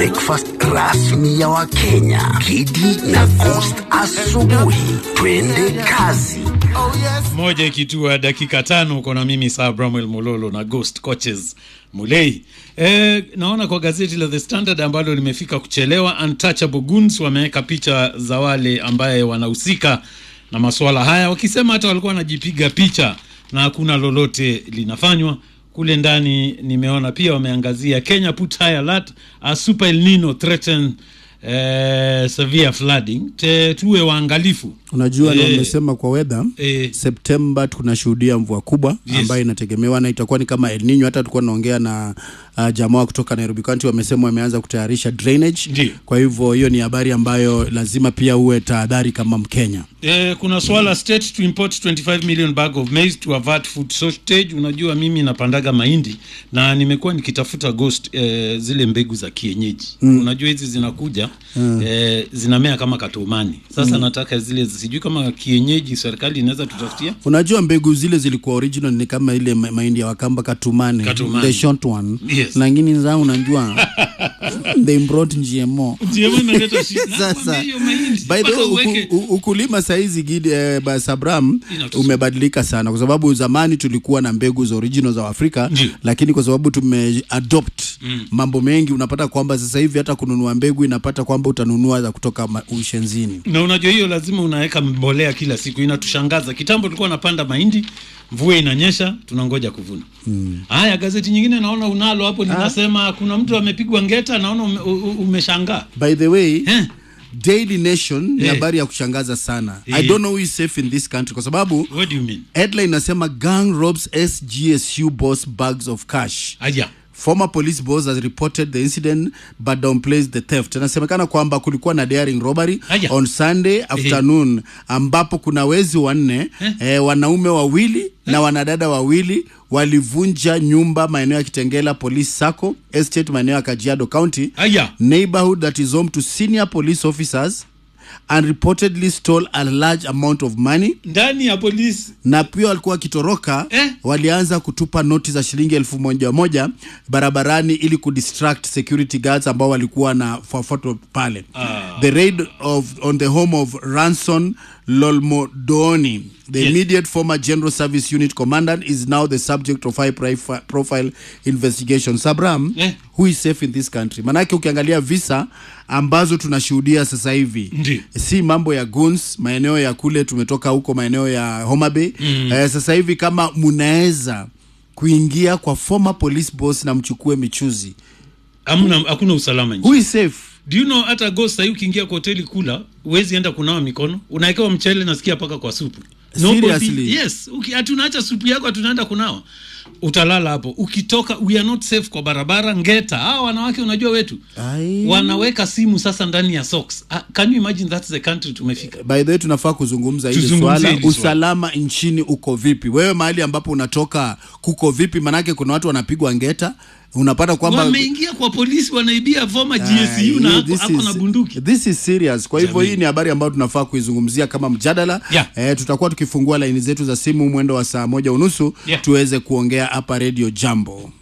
breakfast rasmi ya Wakenya, Kidi na Coast asubuhi. Twende kazi. moja ikitua dakika tano uko na mimi saa bramwel mololo na ghost coaches mulei e, naona kwa gazeti la the standard ambalo limefika kuchelewa untouchable goons wameweka picha za wale ambaye wanahusika na masuala haya wakisema hata walikuwa wanajipiga picha na hakuna lolote linafanywa kule ndani nimeona pia wameangazia kenya put high alert a super el nino threaten eh, severe flooding Te, tuwe waangalifu unajua na Eh, umesema kwa weather eh, septemba tunashuhudia mvua kubwa Yes. ambayo inategemewa na itakuwa ni kama El Nino. Hata tulikuwa naongea na uh, jamaa kutoka Nairobi County, wamesema wameanza kutayarisha drainage. Ndiyo. Kwa hivyo hiyo ni habari ambayo lazima pia uwe tahadhari kama Mkenya. Eh, kuna swala state to import 25 million bag of maize to avert food shortage. Unajua mimi napandaga mahindi na nimekuwa nikitafuta ghost eh, zile mbegu za kienyeji mm. Unajua hizi zinakuja mm. eh, zinamea kama katumani. Sasa mm. nataka zile sijui kama kienyeji serikali inaweza tutafutia Unajua mbegu zile zilikuwa original ni kama ile ma- mahindi ya Wakamba katumane, Katumane. the short one Yes. lakini za unajua they brought GMO GMO inaleta shida. Sasa, Nakwambia hiyo mahindi, by the mpaka way, uweke- uku, u- ukulima saizi gidi eh, ba- Sabram Inatusu- umebadilika sana, kwa sababu zamani tulikuwa na mbegu za original za Afrika Ndiyo. lakini kwa sababu tumeadopt mm. mambo mengi, unapata kwamba sasa hivi hata kununua mbegu inapata kwamba utanunua za kutoka ma- ushenzini. na unajua hiyo lazima unaweka mbolea kila siku inatushangaza kitambo tulikuwa napanda mahindi mvua inanyesha tunangoja kuvuna haya gazeti nyingine naona unalo hapo linasema kuna mtu amepigwa ngeta naona ume, u- u- umeshangaa By the way Eh. Daily Nation ni Eh. habari ya kushangaza sana. I Eh. don't know who is safe in this country kwa sababu what do you mean headline inasema gang robs SGSU boss bags of cash. aya Former police boss has reported the incident but downplays the theft. Inasemekana kwamba kulikuwa na daring robbery Aya. on Sunday afternoon ambapo kuna wezi wanne Eh. eh, wanaume wawili na wanadada wawili walivunja nyumba maeneo ya Kitengela Police Sacco Estate maeneo ya Kajiado County aya neighborhood that is home to senior police officers and reportedly stole a large amount of money ndani ya polisi na pia walikuwa wakitoroka Eh? walianza kutupa noti za shilingi elfu moja moja barabarani ili kudistract security guards ambao walikuwa na fuafuato pale Ah. the raid of, on the home of ranson lolmodoni the Yes. immediate former general service unit commandant is now the subject of high profi- profile investigation sabram Eh. who is safe in this country manake ukiangalia visa ambazo tunashuhudia sasa hivi Ndiyo. si mambo ya guns maeneo ya kule tumetoka huko maeneo ya Homa Bay mm. eh, sasa hivi kama mnaweza kuingia kwa former police boss na mchukue michuzi hamna hakuna usalama nje who is safe do you know hata ghost sahii ukiingia kwa hoteli kula huwezi enda kunawa mikono unawekewa mchele nasikia paka kwa supu Seriously? yes uki- ati unaacha supu yako hatunaenda kunawa utalala hapo ukitoka we are not safe kwa barabara ngeta hawa wanawake unajua wetu Ai. wanaweka simu sasa ndani ya socks ah, can you imagine that's the country tumefika by the way tunafaa kuzungumza hili Tuzungumzie swala hili swala. usalama nchini uko vipi wewe mahali ambapo unatoka kuko vipi manake kuna watu wanapigwa ngeta unapata kwamba wameingia kwa polisi wanaibia former Ah, GSU na hii- ako, this ako na is- bunduki This is serious. Kwa hivyo Jamii. hii ni habari ambayo tunafaa kuizungumzia kama mjadala. Yeah. Eh, tutakuwa tukifungua laini zetu za simu mwendo wa saa moja unusu Yeah. tuweze kuongea hapa Radio Jambo.